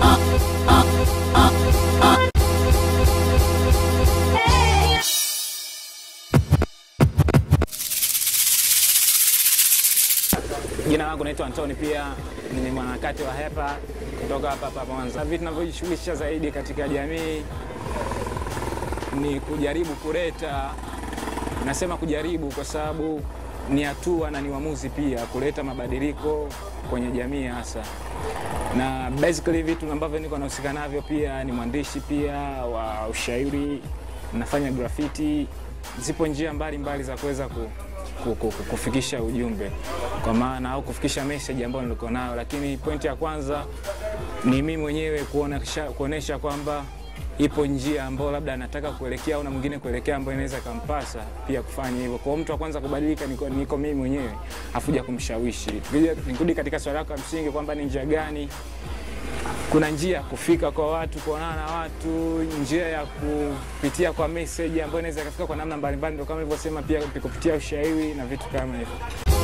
Jina langu naitwa Antoni, pia ni mwanaharakati wa HEPA kutoka hapa hapa Mwanza. Vitu tunavyojishughulisha zaidi katika jamii ni kujaribu kuleta, nasema kujaribu kwa sababu ni hatua na ni uamuzi pia, kuleta mabadiliko kwenye jamii hasa na basically vitu ambavyo niko nahusika navyo pia ni mwandishi pia wa ushairi, nafanya graffiti. Zipo njia mbalimbali za kuweza ku, ku, ku, ku, kufikisha ujumbe kwa maana au kufikisha message ambayo nilikuwa nayo, lakini pointi ya kwanza ni mimi mwenyewe kuonesha, kuonesha kwamba ipo njia ambayo labda anataka kuelekea au na mwingine kuelekea ambayo inaweza kampasa pia kufanya hivyo. Kwa hiyo mtu wa kwanza kubadilika niko, niko mimi mwenyewe afuja kumshawishi. Tukija nikirudi katika swali lako la msingi kwamba ni njia gani kuna njia ya kufika kwa watu, kuonana na watu, njia ya kupitia kwa message ambayo inaweza ikafika kwa namna mbalimbali, ndio kama nilivyosema, pia kupitia ushairi na vitu kama hivyo.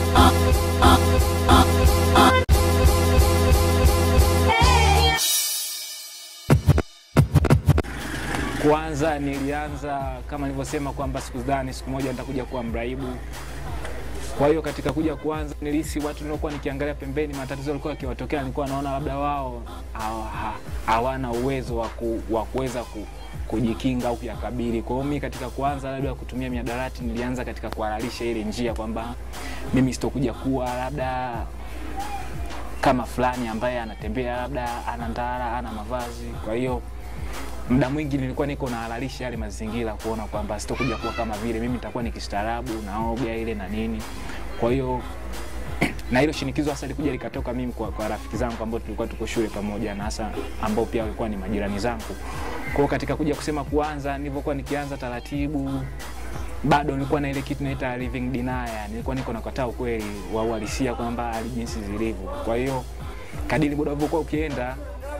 Kwanza nilianza kama nilivyosema kwamba sikudhani siku moja nitakuja kuwa mraibu. Kwa hiyo katika kuja kuanza, nilihisi watu niliokuwa nikiangalia pembeni, matatizo yalikuwa yakiwatokea, nilikuwa naona labda wao hawa- hawana uwezo wa ku- wa kuweza ku, kujikinga au kuyakabili. Kwa hiyo mimi katika kuanza labda kutumia miadarati, nilianza katika kuhalalisha ile njia kwamba mimi sitokuja kuwa labda kama fulani ambaye anatembea labda ana ndara, ana mavazi. Kwa hiyo muda mwingi nilikuwa niko nahalalisha yale mazingira, kuona kwamba sitokuja kuwa kama vile mimi, nitakuwa nikistaarabu naoga ile na nini. Kwa hiyo na hilo shinikizo hasa likuja likatoka mimi kwa, kwa rafiki zangu ambao tulikuwa tuko shule pamoja na hasa ambao pia walikuwa ni majirani zangu. Kwa hiyo katika kuja kusema kuanza, nilivyokuwa nikianza taratibu, bado nilikuwa na ile kitu naita living denial, nilikuwa niko nakataa ukweli wa uhalisia kwamba hali jinsi zilivyo. Kwa hiyo kadiri muda ulivyokuwa ukienda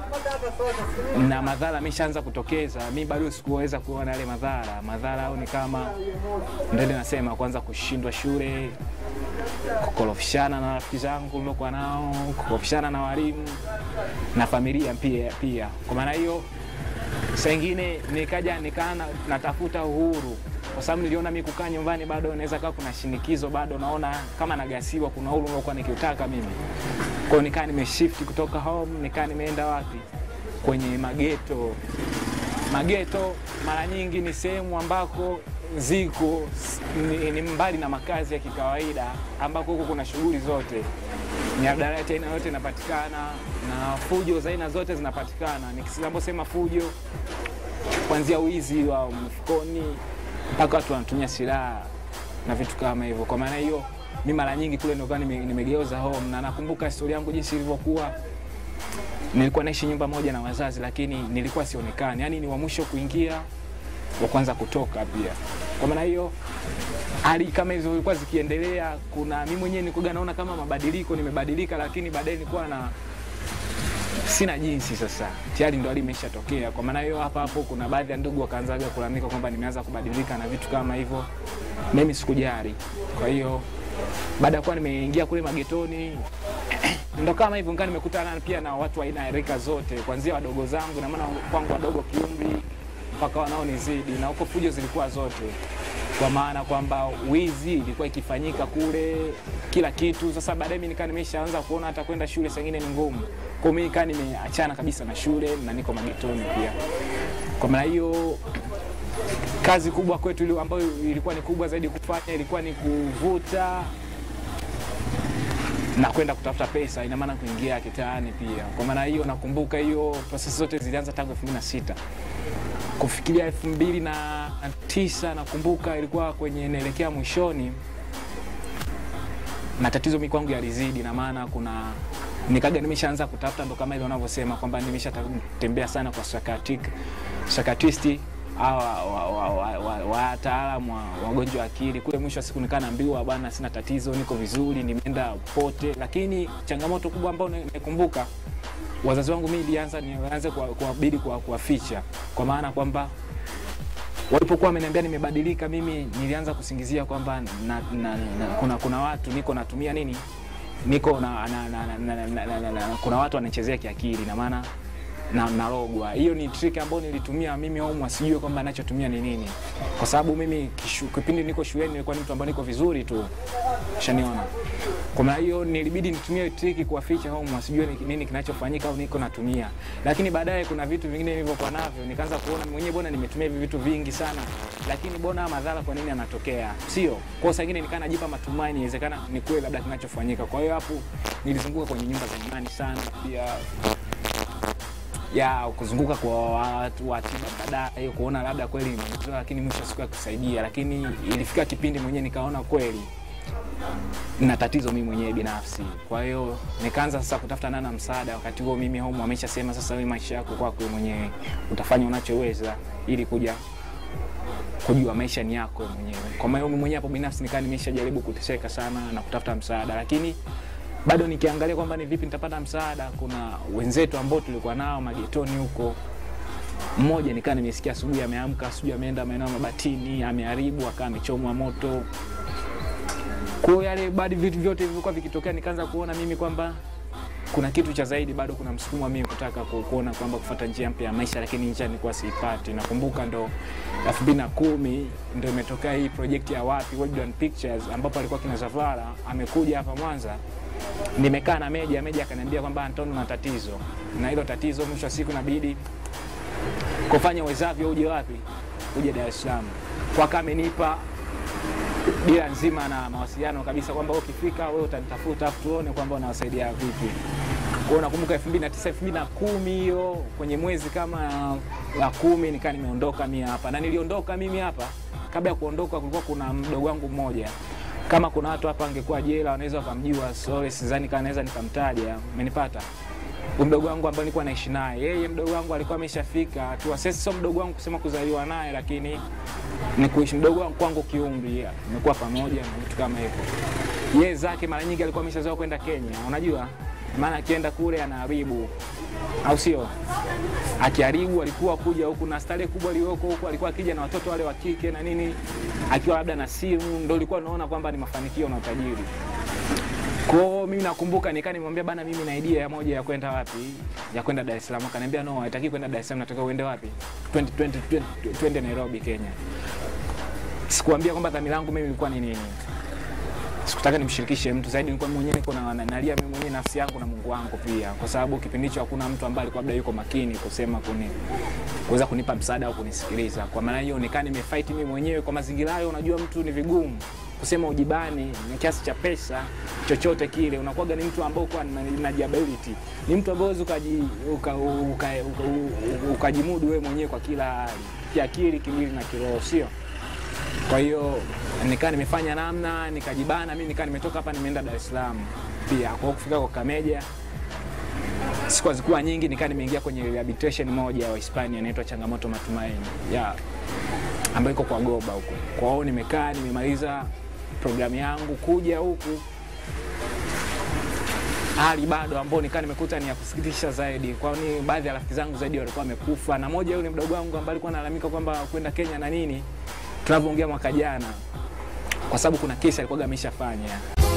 na madhara ameshaanza kutokeza, mi bado sikuweza kuona yale madhara. Madhara au ni kama ndio ile nasema, kwanza kushindwa shule, kukorofishana na rafiki zangu niliokuwa nao, kukorofishana na walimu na familia pia. Pia kwa maana hiyo, saa ingine nikaja nikaa na- natafuta uhuru kwa sababu niliona mi kukaa nyumbani bado naweza kaa kuna shinikizo, bado naona kama nagasiwa, kuna uhuru niliokuwa nikiutaka mimi. Kwa hiyo nikaa nimeshift kutoka home, nikaa nimeenda wapi? Kwenye mageto. Mageto mara nyingi ni sehemu ambako ziko ni, ni mbali na makazi ya kikawaida, ambako huko kuna shughuli zote, mihadarati aina yote inapatikana na fujo za aina zote zinapatikana. Nikisema fujo, kuanzia wizi wa mfukoni mpaka watu wanatumia silaha na vitu kama hivyo. Kwa maana hiyo, mi mara nyingi kule ndio nime, nimegeuza home, na nakumbuka historia yangu jinsi ilivyokuwa. Nilikuwa naishi nyumba moja na wazazi, lakini nilikuwa sionekani, yaani ni wa mwisho kuingia, wa kwanza kutoka pia. Kwa maana hiyo hali kama hizo zilikuwa zikiendelea, kuna mimi mwenyewe nilikuwa naona kama mabadiliko, nimebadilika, lakini baadaye nilikuwa na sina jinsi sasa, tayari ndo hali imeshatokea. Kwa maana hiyo, hapa hapo kuna baadhi ya ndugu wakaanzaga kulalamika kwamba nimeanza kubadilika na vitu kama hivyo. Mimi sikujali. Kwa hiyo baada ya kuwa nimeingia kule magetoni ndo kama hivyo ngaa nimekutana pia na watu wa aina ya rika zote, kuanzia wadogo zangu na maana kwangu wadogo kiumri mpaka wanaonizidi, na huko fujo zilikuwa zote, kwa maana kwamba wizi ilikuwa ikifanyika kule, kila kitu. Sasa baadaye mimi nikaa nimeshaanza kuona hata kwenda shule sengine ni ngumu, kwa hiyo mimi nikaa nimeachana kabisa na shule na niko magetoni pia. Kwa maana hiyo kazi kubwa kwetu ile ambayo ilikuwa ni kubwa zaidi kufanya ilikuwa ni kuvuta na kwenda kutafuta pesa, ina maana kuingia kitaani pia. Kwa maana hiyo nakumbuka hiyo prosesi zote zilianza tangu 2006 kufikiria 2009 nakumbuka ilikuwa kwenye naelekea mwishoni, na tatizo mi kwangu yalizidi, na maana kuna nikaga nimeshaanza kutafuta, ndo kama ile unavyosema kwamba nimeshatembea sana kwa psychiatric psychiatrist au wataalamu wa wagonjwa wa akili kule. Mwisho wa siku nikaa naambiwa bwana, sina tatizo, niko vizuri, nimeenda pote. Lakini changamoto kubwa ambayo naikumbuka, wazazi wangu mimi ilianza nianze kuwabidi kuwaficha, kwa maana kwamba walipokuwa wameniambia nimebadilika, mimi nilianza kusingizia kwamba na, na, na, kuna, kuna watu niko natumia nini niko na, na, na, na, na, na, na, na, na, kuna watu wanachezea kiakili na maana na narogwa. Hiyo ni trick ambayo nilitumia mimi homu asijue kwamba anachotumia ni nini, kwa sababu mimi kishu, kipindi niko shuleni nilikuwa ni mtu ambaye niko vizuri tu, shaniona. Kwa maana hiyo nilibidi nitumie trick kuwaficha homu asijue ni nini kinachofanyika au niko natumia, lakini baadaye kuna vitu vingine nilivyokuwa navyo nikaanza kuona mwenyewe, bwana, nimetumia hivi vitu vingi sana, lakini mbona madhara kwa nini yanatokea? Sio kwa saa ingine nikaa najipa matumaini, inawezekana ni kweli labda kinachofanyika. Kwa hiyo hapo nilizunguka kwenye nyumba za imani sana pia ya kuzunguka kwa watu wa tiba baadaye kuona labda kweli nimetoa, lakini mwisho wa siku ya kusaidia, lakini ilifika kipindi mwenyewe nikaona kweli na tatizo mimi mwenyewe binafsi. Kwa hiyo nikaanza sasa kutafuta nana msaada. Wakati huo mimi home ameshasema sasa, wewe maisha yako kwako wewe mwenyewe utafanya unachoweza ili kuja kujua maisha ni yako mwenyewe. Kwa maana mimi mwenyewe hapo binafsi nikaa nimeshajaribu kuteseka sana na kutafuta msaada, lakini bado nikiangalia kwamba ni vipi nitapata msaada. Kuna wenzetu ambao tulikuwa nao magetoni huko, mmoja nikaa nimesikia asubuhi ameamka, asubuhi ameenda maeneo ya Mabatini, ameharibu akawa amechomwa moto. Kwa hiyo yale bado vitu vyote vilivyokuwa vikitokea, nikaanza kuona mimi kwamba kuna kitu cha zaidi, bado kuna msukumo wa mimi kutaka ku- kuona kwamba kufuata njia mpya ya maisha, lakini njia nilikuwa siipati. Nakumbuka ndo elfu mbili na kumi ndo imetokea hii project ya wapi Wildland Pictures, ambapo alikuwa kina Zavara amekuja hapa Mwanza nimekaa na Meja. Meja akaniambia kwamba Antonio, na tatizo na hilo tatizo, mwisho wa siku inabidi kufanya uwezavyo, uje wapi, uje Dar es Salaam. Kwa kama amenipa dira nzima na mawasiliano kabisa kwamba wewe ukifika wewe utanitafuta afu tuone kwamba unawasaidia vipi. Kwa hiyo nakumbuka 2009 2010 hiyo kwenye mwezi kama wa kumi nikaa nimeondoka mimi hapa, na niliondoka mimi hapa. Kabla ya kuondoka, kulikuwa kuna mdogo wangu mmoja kama kuna watu hapa angekuwa jela wanaweza wakamjua, sorry, sidhani kama naweza nikamtaja, umenipata. Huyu mdogo wangu ambaye nilikuwa naishi naye, yeye mdogo wangu alikuwa ameshafika hatua, sasa sio mdogo wangu kusema kuzaliwa naye, lakini ni kuishi mdogo wangu kwangu kiumri, nimekuwa pamoja na vitu kama hivyo. Yeye zake mara nyingi alikuwa ameshazoea kwenda Kenya, unajua maana akienda kule anaharibu, au sio? Akiharibu alikuwa kuja huku na starehe kubwa iliyoko huku, alikuwa akija na watoto wale wa kike na nini, akiwa labda na simu, ndio ulikuwa unaona kwamba ni mafanikio na utajiri. Kwa hiyo mimi nakumbuka nikaa nimwambia bana, mimi na idea ya moja ya kwenda wapi, ya kwenda Dar es Salaam. Akaniambia no, haitaki kwenda Dar es Salaam, nataka uende wapi? Twende twende twende twende Nairobi, Kenya. Sikuambia kwamba dhamira yangu mimi ilikuwa ni nini. Sikutaka nimshirikishe mtu zaidi, nilikuwa mwenyewe niko na na- nalia mimi mwenyewe nafsi yangu na Mungu wangu pia, kwa sababu kipindi hicho hakuna mtu ambaye alikuwa labda yuko makini kusema kuni kuweza kunipa msaada au kunisikiliza. Kwa maana hiyo nikaa nimefight mimi mwenyewe kwa mazingira hayo. Unajua mtu ni vigumu kusema ujibani ni kiasi cha pesa chochote kile, unakuwaga ni mtu ambao kwa na disability, ni mtu ambaye huwezi ukaji uka, uka, uka, uka, ukajimudu wewe mwenyewe kwa kila hali, kiakili, kimwili na kiroho, sio? Kwa hiyo nikaa nimefanya namna nikajibana, mimi nikaa nimetoka hapa nimeenda Dar es Salaam pia. Kwa hiyo kufika kwa Kameja siku hazikuwa nyingi, nikaa nimeingia kwenye rehabilitation moja ya Hispania inaitwa Changamoto Matumaini yeah, ambayo iko kwa Goba huko. Kwa hiyo nimekaa nimemaliza programu yangu kuja huku hali bado ambao nikaa nimekuta ni ya kusikitisha zaidi, kwani baadhi ya rafiki zangu zaidi walikuwa wamekufa, na moja yule mdogo wangu ambaye alikuwa analalamika kwamba kwenda Kenya na nini, tunavyoongea mwaka jana, kwa sababu kuna kesi alikuwa ameshafanya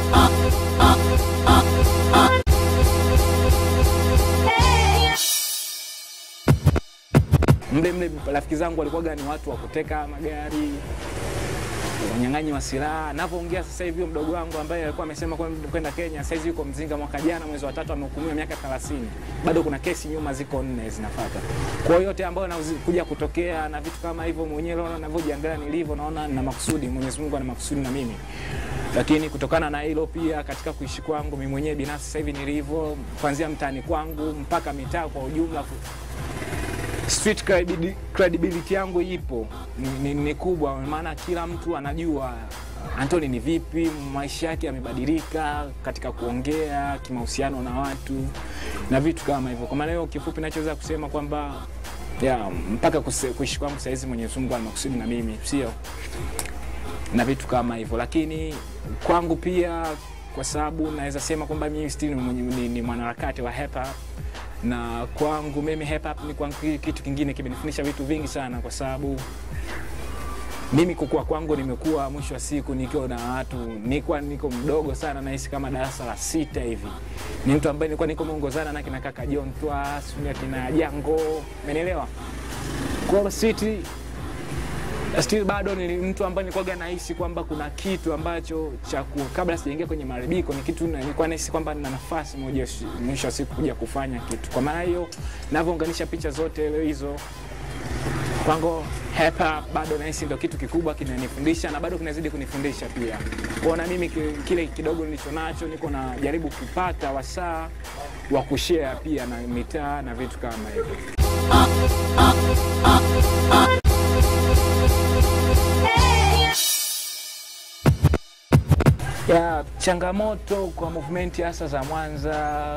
mle mle. Rafiki zangu walikuwa ni watu wa kuteka magari, unyang'anyi wa silaha. Navyoongea sasa hivi, huyo mdogo wangu ambaye alikuwa amesema kwenda kwenda Kenya, sasa hivi yuko Mzinga. Mwaka jana mwezi wa tatu amehukumiwa miaka 30. Bado kuna kesi nyuma ziko nne zinafuata. Kwa hiyo yote ambayo yanakuja kutokea na vitu kama hivyo, mwenyewe naona ninavyojiangalia nilivyo, naona na makusudi, Mwenyezi Mungu ana makusudi na mimi. Lakini kutokana na hilo pia, katika kuishi kwangu mimi mwenyewe binafsi, sasa hivi nilivyo, kuanzia mtaani kwangu mpaka mitaa kwa ujumla street credibility, credibility yangu ipo ni, ni, ni kubwa, maana kila mtu anajua Anthony ni vipi, maisha yake yamebadilika katika kuongea, kimahusiano na watu na vitu kama hivyo. Kwa maana hiyo, kifupi nachoweza kusema kwamba ya mpaka kuse- kuishi kwangu saizi Mwenyezi Mungu ana makusudi na mimi, sio na vitu kama hivyo, lakini kwangu pia, kwa sababu naweza sema kwamba mimi still ni, mwenye- ni, ni mwanaharakati wa hip hop na kwangu mimi hip hop ni kwangu ki- kitu kingine kimenifundisha vitu vingi sana, kwa sababu mimi kukua kwangu nimekuwa mwisho wa siku nikiwa na watu nilikuwa niko mdogo sana nahisi kama darasa la sita hivi ni mtu ambaye nilikuwa niko meongozana na kina kaka John Twa sijui akina Jango umenielewa kwa City still bado ni mtu ambaye nilikuwa nahisi kwamba kuna kitu ambacho cha ku- kabla sijaingia kwenye maharibiko ni kitu na- nilikuwa nahisi kwamba nina nafasi moja shi- mwisho wa siku kuja kufanya kitu. Kwa maana hiyo navyounganisha picha zote leo hizo kwangu hapa bado nahisi ndo kitu kikubwa kinanifundisha na bado kinazidi kunifundisha pia. Kuona mimi ki- kile kidogo nilicho nacho niko najaribu kupata wasaa wa kushare pia na mitaa na vitu kama hivyo. ya changamoto kwa movement hasa za Mwanza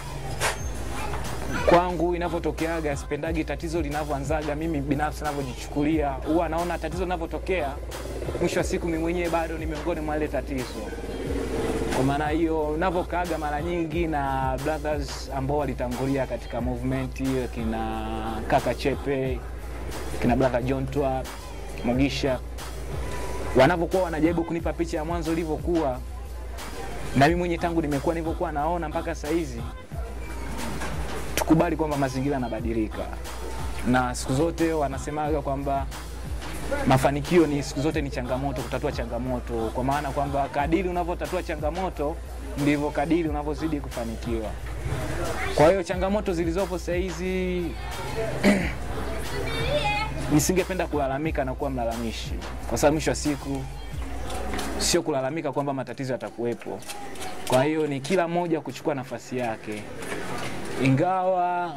kwangu inavyotokeaga, sipendagi tatizo linavyoanzaga. Mimi binafsi navyojichukulia, huwa naona tatizo linavyotokea, mwisho wa siku mimi mwenyewe bado ni miongoni mwa ile tatizo. Kwa maana hiyo navyokaaga mara nyingi na brothers ambao walitangulia katika movement hiyo, kina kaka Chepe, kina brother John Twa Mugisha, wanavyokuwa wanajaribu kunipa picha ya mwanzo ilivyokuwa, na mimi mwenyewe tangu nimekuwa nilivyokuwa naona mpaka saa hizi, tukubali kwamba mazingira yanabadilika, na siku zote wanasemaga kwamba mafanikio ni siku zote ni changamoto, kutatua changamoto, kwa maana kwamba kadiri unavyotatua changamoto ndivyo kadiri unavyozidi kufanikiwa. Kwa hiyo changamoto zilizopo saa hizi nisingependa kulalamika na kuwa mlalamishi, kwa sababu mwisho wa siku sio kulalamika kwamba matatizo yatakuwepo. Kwa hiyo ni kila mmoja kuchukua nafasi yake, ingawa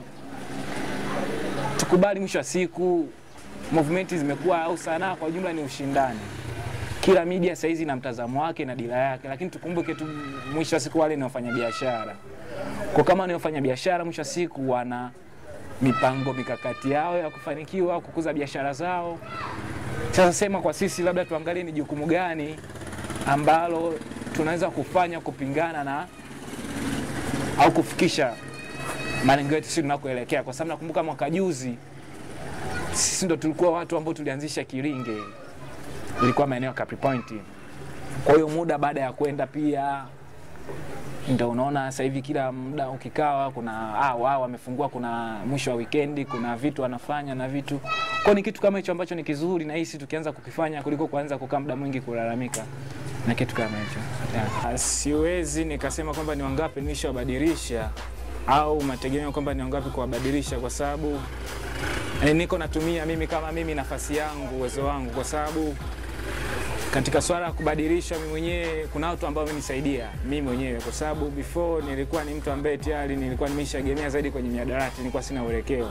tukubali, mwisho wa siku movement zimekuwa au sanaa kwa ujumla ni ushindani. Kila media saizi ina mtazamo wake na dira yake, lakini tukumbuke tu, mwisho wa siku wale ni wafanyabiashara. Kwa kama ni wafanyabiashara, mwisho wa siku wana mipango mikakati yao ya kufanikiwa kukuza biashara zao. Sasa sema kwa sisi, labda tuangalie ni jukumu gani ambalo tunaweza kufanya kupingana na au kufikisha malengo yetu sisi tunakoelekea, kwa sababu nakumbuka mwaka juzi sisi ndo tulikuwa watu ambao tulianzisha Kiringe, ilikuwa maeneo ya Capri Point. Kwa hiyo muda baada ya kwenda pia ndo unaona sasa hivi kila muda ukikawa kuna ah, wao wamefungua, kuna mwisho wa wikendi, kuna vitu wanafanya na vitu kwa ni kitu kama hicho ambacho ni kizuri, na hisi tukianza kukifanya kuliko kuanza kukaa muda mwingi kulalamika na kitu kama hicho yeah. Siwezi nikasema kwamba ni wangapi nilishawabadilisha au mategemeo kwamba ni wangapi kuwabadilisha, kwa sababu eh, niko natumia mimi kama mimi nafasi yangu uwezo wangu, kwa sababu katika swala la kubadilisha mimi mwenyewe kuna watu ambao wamenisaidia mimi mwenyewe, kwa sababu before nilikuwa ni mtu ambaye tayari nilikuwa nimeshaegemea zaidi kwenye miadarati, nilikuwa sina uelekeo.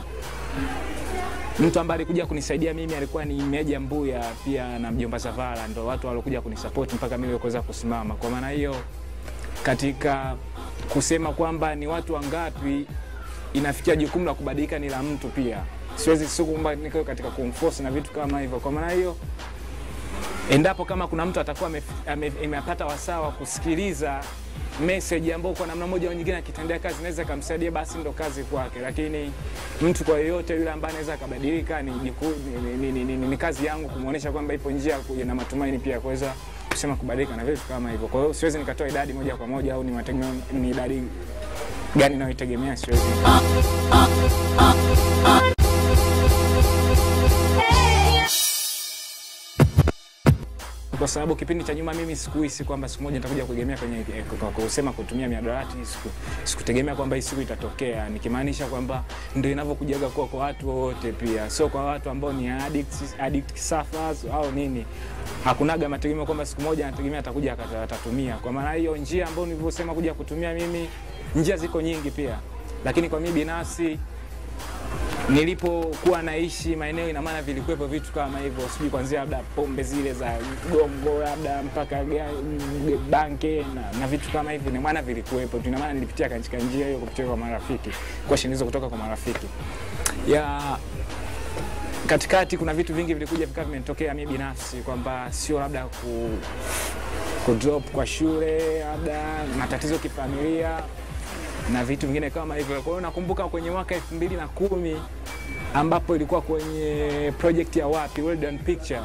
Mtu ambaye alikuja kunisaidia mimi alikuwa ni Meja Mbuya pia na mjomba Zavala, ndo watu waliokuja kunisupport mpaka mimi kuweza kusimama. Kwa maana hiyo, katika kusema kwamba ni watu wangapi inafikia jukumu la kubadilika ni la mtu pia, siwezi sio kwamba niko katika kumforce na vitu kama hivyo. Kwa maana hiyo endapo kama kuna mtu atakuwa amepata wasaa wa kusikiliza message ambayo kwa namna moja au nyingine akitendea kazi inaweza ikamsaidia, basi ndo kazi kwake. Lakini mtu kwa yoyote yule ambaye anaweza akabadilika, ni, ni, ni, ni, ni, ni, ni kazi yangu kumwonyesha kwamba ipo njia kuja na matumaini pia kuweza kusema kubadilika na vitu kama hivyo. Kwa hiyo siwezi nikatoa idadi moja kwa moja au ni, mategemeo, ni idadi gani nayoitegemea, siwezi kwa sababu kipindi cha nyuma mimi sikuhisi kwamba siku moja nitakuja kuegemea kwenye kwa kusema kutumia miadarati. Siku sikutegemea kwamba hii siku itatokea, nikimaanisha kwamba ndio inavyokujaga kuwa kwa watu wote, pia sio kwa watu ambao ni addicts, addict sufferers au nini. Hakunaga mategemeo kwamba siku moja nategemea atakuja atatumia. Kwa maana hiyo, njia ambayo nilivyosema kuja kutumia mimi, njia ziko nyingi pia, lakini kwa mimi binafsi nilipokuwa naishi maeneo, ina maana vilikuwepo vitu kama hivyo, sijui kuanzia labda pombe zile za gongo labda mpaka banke na, na vitu kama hivyo, ina maana vilikuwepo tu. Ina maana nilipitia katika njia hiyo kupitia kwa marafiki, kwa shinikizo kutoka kwa marafiki ya katikati. Kuna vitu vingi vilikuja vikawa vimenitokea mimi binafsi kwamba sio labda ku, ku drop kwa shule, labda matatizo kifamilia na vitu vingine kama hivyo. Kwa hiyo nakumbuka kwenye mwaka elfu mbili na kumi ambapo ilikuwa kwenye project ya wapi Well Done Picture,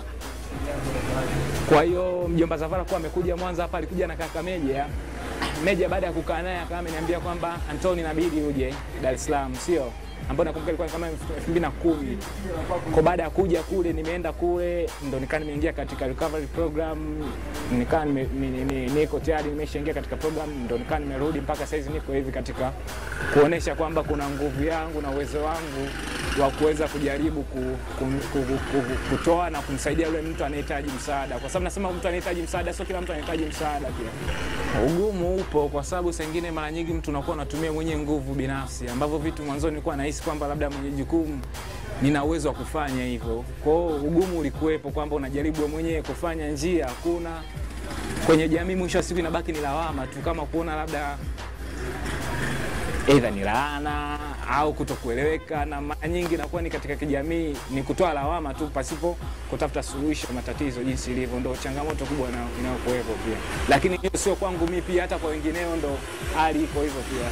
Kwa hiyo mjomba Zavara kuwa amekuja Mwanza hapa, alikuja na kaka Meja. Meja baada ya kukaa naye akawa ameniambia kwamba Antoni, inabidi uje Dar es Salaam, sio ambao nakumbuka ilikuwa kama 2010. Kwa baada ya kuja kule, nimeenda kule ndo nikaa nimeingia katika recovery program, nikaa nime- ni- ni- niko tayari nimeshaingia katika program, ndo nikaa nimerudi mpaka saizi niko hivi katika kuonesha kwamba kuna nguvu yangu na uwezo wangu wa kuweza kujaribu ku, ku, ku, ku, ku, kutoa na kumsaidia yule mtu anayehitaji msaada, kwa sababu nasema mtu anayehitaji msaada, sio kila mtu anahitaji msaada pia. Ugumu upo kwa sababu saa ingine mara nyingi mtu unakuwa unatumia mwenye nguvu binafsi, ambavyo vitu mwanzoni nilikuwa nahisi kwamba labda mwenye jukumu nina uwezo wa kufanya hivyo. Kwa hiyo ugumu ulikuwepo kwamba unajaribu wewe mwenyewe kufanya njia, hakuna kwenye jamii, mwisho wa siku inabaki ni lawama tu, kama kuona labda aidha ni laana au kutokueleweka, na mara nyingi inakuwa ni katika kijamii ni kutoa lawama tu pasipo kutafuta suluhisho matatizo jinsi ilivyo, ndo changamoto kubwa ina- inayokuwepo pia. Lakini hiyo sio kwangu mimi, pia hata kwa wengineo ndo hali iko hivyo pia.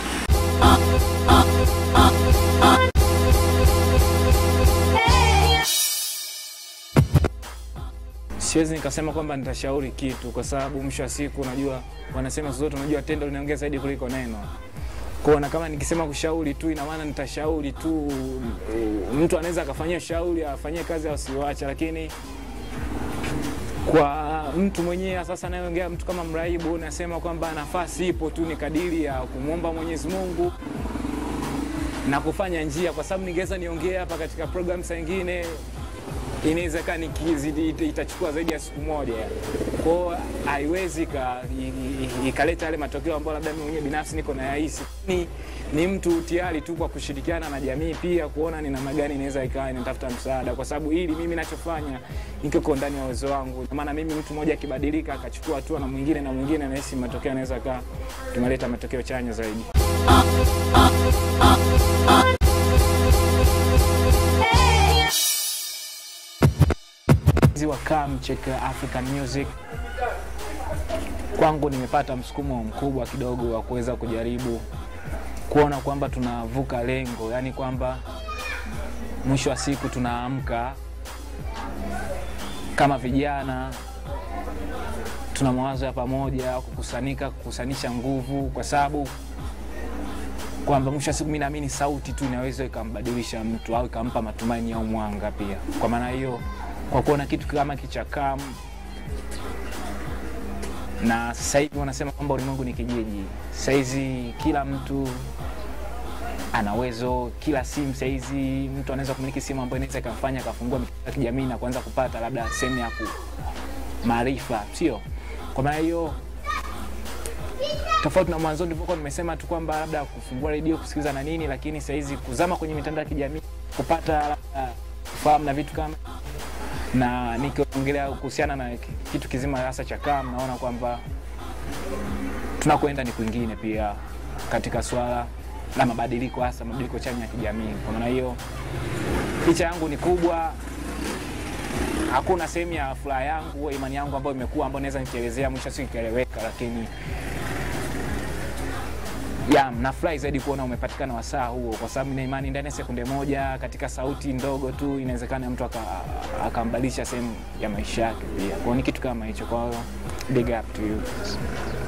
Siwezi nikasema kwamba nitashauri kitu, kwa sababu mwisho wa siku, unajua wanasema siku zote, unajua tendo linaongea zaidi kuliko neno kuona kama nikisema kushauri tu ina maana nitashauri tu. uh, Mtu anaweza akafanyia shauri afanyie kazi au siwache, lakini kwa mtu mwenyewe sasa anayeongea mtu kama mraibu, nasema kwamba nafasi ipo tu, ni kadiri ya kumwomba Mwenyezi Mungu na kufanya njia, kwa sababu ningeweza niongee hapa katika program saa ingine inawezekana nikizidi ita- itachukua zaidi ya siku moja, kwao haiwezi ika- i- i- ikaleta yale matokeo ambayo labda mimi mwenyewe binafsi niko na yahisi. Ni, ni mtu tayari tu kwa kushirikiana na jamii pia kuona ni namna gani inaweza ikawa inatafuta msaada, kwa sababu hili mimi nachofanya nikiko ndani ya uwezo wangu. Kwa maana mimi mtu mmoja akibadilika akachukua hatua na mwingine na mwingine, nahisi matokeo yanaweza kaa tumeleta matokeo chanya zaidi. wa Come Check African Music kwangu nimepata msukumo mkubwa kidogo wa kuweza kujaribu kuona kwamba tunavuka lengo, yaani kwamba mwisho wa siku tunaamka kama vijana, tuna mawazo ya pamoja, kukusanika, kukusanisha nguvu, kwa sababu kwamba mwisho wa siku mi naamini sauti tu inaweza ikambadilisha mtu au ikampa matumaini au mwanga pia. Kwa maana hiyo, kwa kuona kitu kama kichakam na sasa hivi wanasema kwamba ulimwengu ni kijiji. Saizi kila mtu ana uwezo, kila simu saizi mtu anaweza kumiliki simu ambayo inaweza ikamfanya akafungua mitandao ya kijamii na kuanza kupata labda sehemu ya ku maarifa, sio? Kwa maana hiyo tofauti na mwanzoni nilivyokuwa nimesema tu kwamba labda kufungua redio kusikiliza na nini, lakini sahizi kuzama kwenye mitandao ya kijamii kupata labda kufahamu na vitu kama na nikiongelea kuhusiana na kitu kizima hasa cha KAM, naona kwamba tunakwenda ni kwingine pia katika swala la mabadiliko, hasa mabadiliko chanya ya kijamii. Kwa maana hiyo picha yangu ni kubwa, hakuna sehemu ya furaha yangu imani yangu ambayo imekuwa ambayo naweza nikielezea mwisho wa siku ikaeleweka, lakini ya nafurahi zaidi kuona umepatikana wasaa huo, kwa sababu nina imani ndani ya sekunde moja, katika sauti ndogo tu, inawezekana mtu aka- akambadilisha sehemu ya maisha yake pia. Kwa hiyo ni kitu kama hicho. Kwa hiyo big up to you.